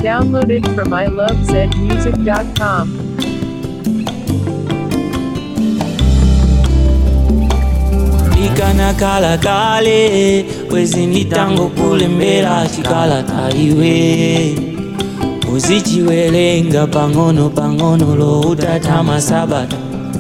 Downloaded from ilovezmusic.com. ikanakala kale bwezi nditango kulembera chikalata iwe uzichiwerenga pang'ono pang'ono lo utatama sabata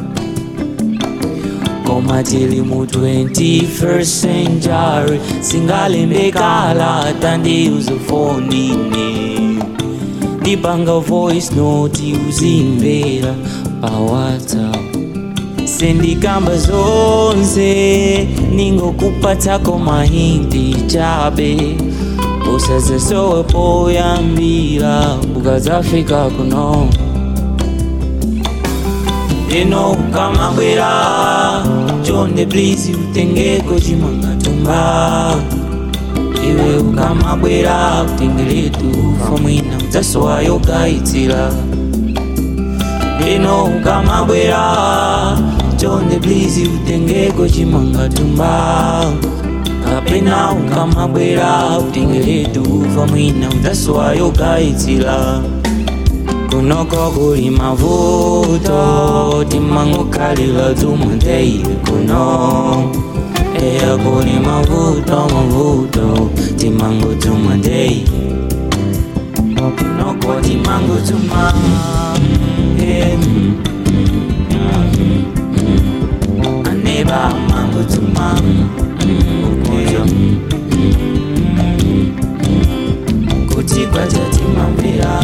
koma tili mu 21st century singalembekala tandiuzofonine ndipanga voice note uzimbera pa whatsapp sendikamba zonse ningokupatsako mahinti chabe usazesowepo yambira ukazafika kuno eno ukamabwera chonde please utengeko chimangatumba iwe ukamabwera utengeletu famwina udzasowayo gaitsira eno ukamabwera chonde please utengeko chimangatumba kapena ukamabwera utengeletu famwina udzasowayo gaitsira kunoko kuli mavuto timangokalila dzumwendeile kuno eya kuli mavuto mavuto timango dzumwendeile kunoko timango dzuma eh, mm, mm, mm. aneba mango dzuma kuyo kuti kwachatimambira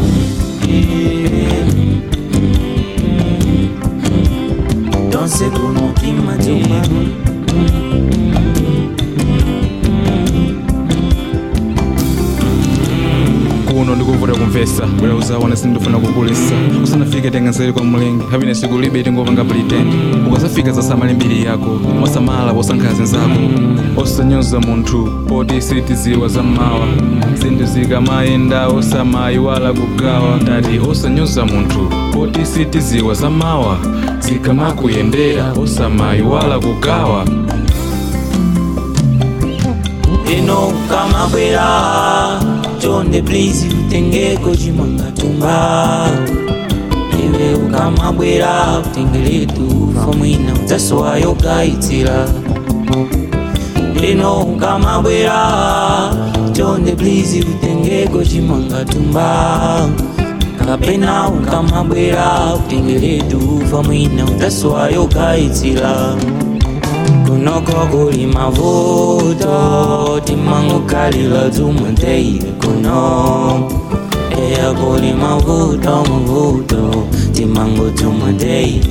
danse kuno kimatuma kuno ndikuvuta kumvesa bwera uzawana sindifuna kukulisa usanafike tenga nzeri kwa mlengi havine siku libe tingopanga pretend ukasafika zasamale mbiri yako wasamala wosankhazi nzako osanyoza munthu poti sitiziwa zammawa zinthu zikamayenda osamayiwala kugawa ndati osanyoza munthu poti sitiziwa zammawa zikamakuyendera osamayiwala kugawa eno ukamabwera chonde please utengeko chimangatumba iwe ukamabwera utengeletu famwina udzasowayo gaitsira eno ukamabwera chonde please utengeko chimangatumba kapena ukamabwera utengeletu famwina udzasowayo gaitsira kunoko kuli mavuto timangokalila dzumwendeile kuno eya kuli mavuto mavuto timango dzumwendeile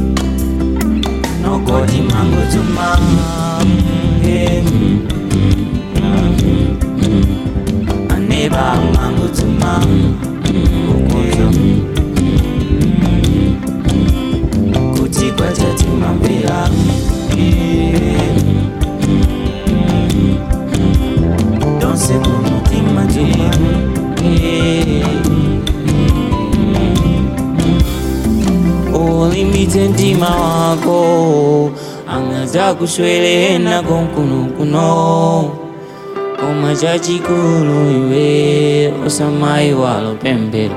noko timango dzuma eh, mm, mm, mm, mm. aneba mango dzuma kuyo kuti kwachatimambira danse kumutima ulimbitse mtima wako angaza kuswelena konkunokuno koma chachikulu iwe osamayi walopembera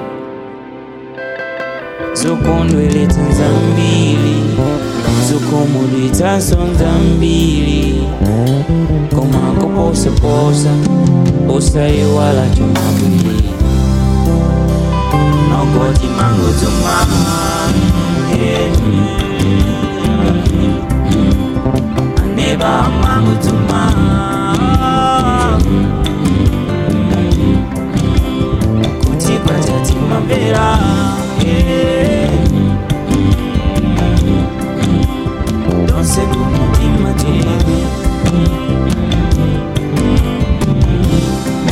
zokondweletsa nzambiri zokomulitsa nzambiri koma koposaposa osayiwala chomabwiri nokoti mango tsuma aneba mango tsuma kuti kwachatimambera danse kumutima tumabwira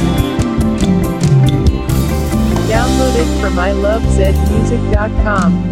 Downloaded from ilovezmusic.com.